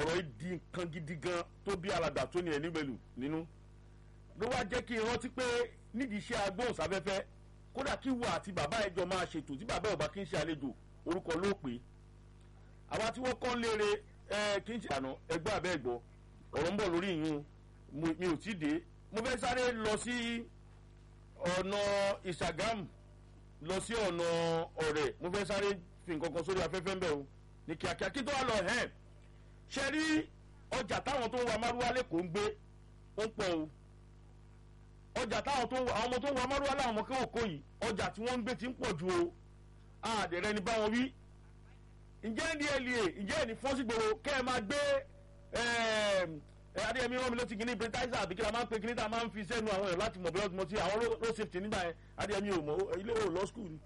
ọ̀rọ̀ yìí di nǹkan gidi gan tó bí alàgbà tó ní ẹni mẹ́lù nínú ló wá jẹ́ kí n rántí pé nídìí iṣẹ́ agbóhùnsáfẹ́fẹ́ kódà kí wà àti bàbá ẹjọ́ máa ṣètò tí bàbá ọba kí n ṣe àlejò orúkọ ló pè é àwa tí wọ́n kọ́ ń léere ẹ kí n ṣe àná ẹgbẹ́ abẹ́ ẹ̀gbọ́ ọ̀rọ̀ ń bọ̀ lórí ìyún mi ò tí ì dé mo fẹ́ sáré lọ sí ọ̀nà ìṣàgámù lọ sí ọ̀nà ọ̀rẹ́ mo fẹ́ sáré fi nǹkan kan sórí afẹ́fẹ́ ń bẹ̀ o ní kíákíá kí tó wá lọ hẹ́n ṣe rí ọjà táwọn tó ń wa márúwá lẹ́kọ̀ọ́ ń gbé ó ń pọ̀ o ọjà táwọn tó ń wa àwọn ọmọ tó ń wa márúwá láwọn ọmọ kéwòkó yìí ọjà tí wọ́n ń gbé ti ń pọ̀ ju o àdẹ̀rẹ́ ni báwọn wí ǹjẹ́ ní ẹ̀lìẹ̀ ǹjẹ́ ẹ̀ní fọ́sígbòrò kẹ́ ẹ máa gbé adéyẹmí rán mi létí kìíní britizer àbí kí la máa ń pe kìíní tá a máa ń fi sẹ́nu àwọn èèyàn láti mọ̀ bí wọ́n ti àwọn road safety nígbà yẹn adéyẹmí ò mọ̀ ilé ò lọ school ni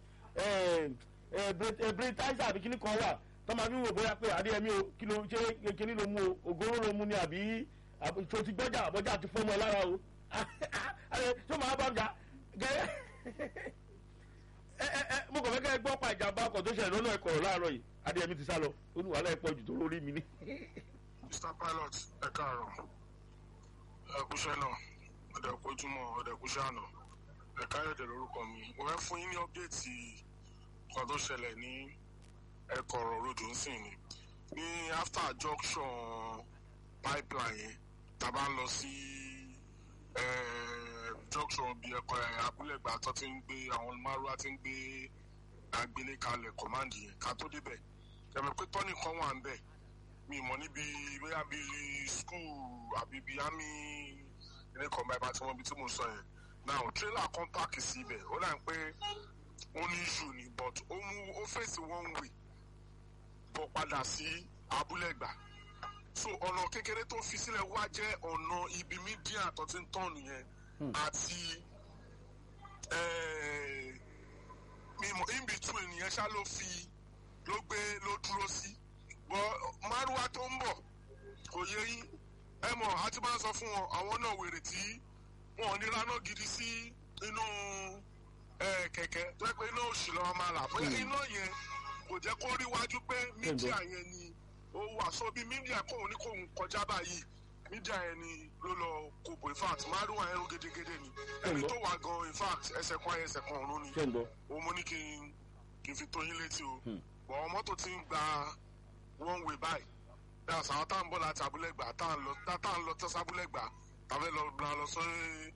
britizer àbí kìíní kan wà tó máa fi ń wò bóyá pé adéyẹmí o kí ló ṣe kìíní ló mú o ògóró ló mú ni àbí tó ti gbọ́jà àbọ̀jà ti fọ́mọ lára o tó máa bá ọjà gẹ́gẹ́ mo kàn fẹ́ kẹ́ ẹ gbọ́ pa ìjàmbá ọkọ̀ tó ṣẹlẹ̀ lọ́nà ẹ̀kọ́ láàárọ̀ yìí adéyẹmí ti sá lọ ó ní wàhálà ẹ̀pọ̀ jù tó lórí mi ní. mr pilot ẹ káàárọ̀ ẹ kúṣẹ́ náà ọ̀dẹ̀ kojúmọ́ ọ̀dẹ̀ kúṣẹ́ àná ẹ káyọ̀dẹ̀ lórúkọ mi mo fẹ́ fún yín ní ọ́pdẹ́ẹ̀tì kan tó ṣẹlẹ̀ ní ẹ̀kọ́rọ̀ road nsìn ni ní after junction pipeline yẹn tá a bá ń lọ sí junction bíi ẹ̀kọ́ abúlẹ̀gbà tó ti ń gbé àwọn márùá ti ń gbé agbélé kalẹ̀ command yẹn ká tó débẹ̀ ẹ̀mẹ̀ pé tọ́nì kan wà ń bẹ̀ mi mọ̀ níbi bóyá bíi school àbí bíi army ilé kan báyìí bá tí wọ́n bí tí mo sọ yẹn now trailer kan páàkì sí ibẹ̀ ó dà ń pé ó ní issue ni but ó mú ó fèsì one way bọ̀ padà sí abúlẹ̀gbà so ọ̀nà kékeré tó fi sílẹ̀ wá jẹ́ ọ̀nà ibi mídíà tó ti ń tọ̀nù yẹn àti mímọ in between yẹn ṣá ló fi ló gbé ló dúró sí bọ márùwá tó ń bọ̀ kò yé yín ẹ mọ̀ a ti máa ń sọ fún wọn àwọn náà wèrè tí wọn ò ní raná gidi sí inú kẹ̀kẹ́ tó yẹ pé iná òṣì lọ́wọ́ máa là bóyá iná yẹn kò jẹ́ kó rí wájú pé mídíà yẹn ni ó wà so bí mídíà kóun ní kóun kọjá báyìí mídíà yẹn ni ló lọ kóbo in fact márùwá ẹrú gédégédé ni ẹni tó wà gan in fact ẹsẹ̀ kan ayé ẹsẹ̀ kan ọ̀run ni òun mo ní kí n kí n fi tó yín létí o bọ̀ àwọn mọ́tò ti ń gba one way báyìí dáhùn àwọn tá à ń bọ̀ láti abúlẹ̀gbà tá à ń lọ tá à ń lọ tẹ́sí abúlẹ̀gbà tàbí lọ gba lọ sọ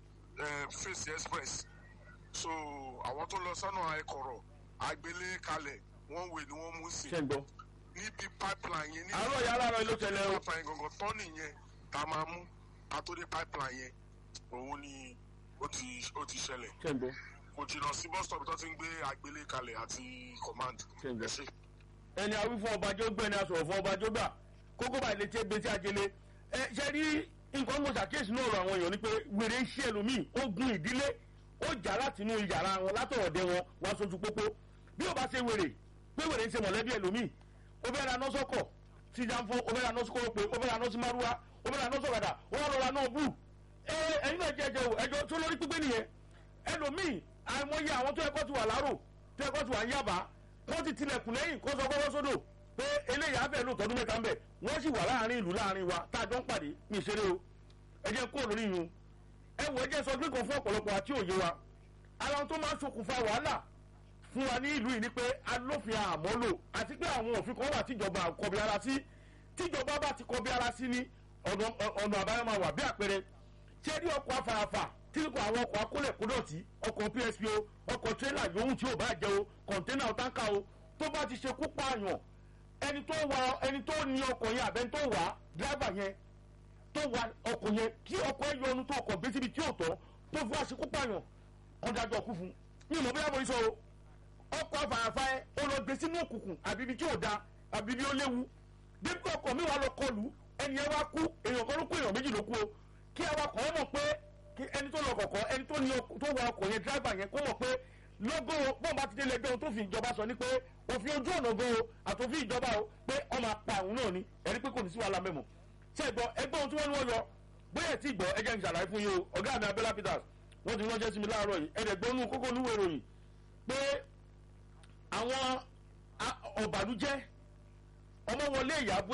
fèsì express so àwọn tó lọ sọ́nà ẹ̀kọ́rọ̀ àgbélé kalẹ̀ one way ni wọ́n mú sí níbi pipeline yẹn. àárọ̀ yàrá rẹ̀ ló tẹ̀lé o. pipeline gangan tọ́nì yẹn tá a máa mú àtòdé pipeline yẹn òun ni ó ti ó ti ṣẹlẹ̀ kò jìnnà sí bus stop tó ti ń gbé àgbélé kalẹ̀ àti command ẹ ṣe. ẹni àwí fún ọba jó gbẹ ni a sọ̀rọ̀ fún ọba jó gbà kókó báyìí lè tẹ́ gbèsè àjẹlé ẹ ṣe rí nǹkan mo ṣàkíyèsí náà rọ àwọn èèyàn ni pé wèrè ń ṣe ẹlòmíì ó gun ìdílé ó jà láti inú yàrá wọn látọ̀ọ̀dẹ wọn wá sójú pópó bí ó bá ṣe wèrè pé wèrè ń ṣe mọ̀lẹ́bí ẹlòmíì ó fẹ́ ra nọ́sọ̀kọ̀ sí jàǹfọ̀ ó fẹ́ ra nọ́sọ̀kọ̀ pé ó fẹ́ ra nọ́sí márúwá ó fẹ́ ra nọ́sọ̀kadà ó wá lọ ra náà bù ẹ ẹyin náà jẹ ẹjẹ o ẹjọ tó lórí pípé nìyẹn ẹlòmíì àìmọye àwọn tó yẹ kó ti wà láàrò tó yẹ kó ti wà ń yàbá wọ́n ti tilẹ̀kùn lẹ́yìn kó sọ gbọ́dọ̀ sódò pé eléyìí á fẹ́ lò tọdún mẹ́ta ń bẹ̀ wọ́n sì wà láàrin ìlú láàrin wa tá a jọ ń pàdé ní ìṣeré o ẹ jẹ́ kó lórí yun ẹ wọ ẹ jẹ́ sọ gbé kan fún ọ̀pọ̀lọpọ̀ àti òye wa ara wọn tó máa ń ṣokùnfà wàhálà fún wa ní ìlú yìí ni pé alófin àmọ́lò àti pé àwọn òfin kan wà tíjọba kọbi ara sí tíjọba bá ti kọbi ara sí ní ọ̀nà àbáyọ máa wà bí àpẹẹrẹ ṣé rí ọkọ̀ afárafà tí kò àwọn ọkọ̀ akólẹ̀kúdọ̀tì ọkọ̀ psp o ọkọ̀ tírélà yòówù tí ò bá jẹ o kọ̀ńténà ọ̀tánkà o tó bá ti ṣekú pààyàn ẹni tó wa ẹni tó ní ọkọ̀ yẹn àbẹ́ni tó wà á dírẹ́bà yẹn tó wa ọkọ̀ yẹn kí ọkọ̀ ẹ yọnu tó ọkọ̀ gbé síbi tí ò tọ́ tó fi wá ṣekú pààyàn ọ̀dàjọ́ kú fún mi ìmọ̀ bóyá mo ń sọ o ọkọ̀ afárafá ẹ ó lọ gbé sínú òkùnkùn àbí ibi tí ò da àbí ibi ó léwu dípò ọkọ̀ mi wà lọ kọlù ẹni ẹ wá kú èèyàn kan ló kú èèyàn méjì ló kú o kí awakọ̀ ẹ mọ̀ pé kí ẹni tó lọ kọ̀kọ́ ẹni tó ní tó wa ọkọ̀ yẹn dírẹ́bà yẹn kó mọ̀ pé lọ́gọ́ bọ́ọ̀ bá ti délé ẹgbẹ́ ohun tó fi ìjọba sọ ni pé òfin ojú ọ̀nà gan o àtòfin ìjọba o pé ọmọ apá àwọn náà ni ẹni pé kò ní sí wàhálà mẹ́mọ̀ ṣé ìgbọ́ ẹgbẹ́ ohun tí wọ́n ní wọ́n yọ bóyá tí ìgbọ́ ẹjẹ́ ń ṣàlàyé fún yín o ọ̀gá mi abẹ́lá peters wọ́n ti ránṣẹ́ sí mi láàárọ̀ yìí ẹ̀ẹ́dẹ̀gbọ́nú kókó níwèé ìròyìn pé àwọn ọ̀bàlújẹ́ ọmọ wọlé ìyàbọ̀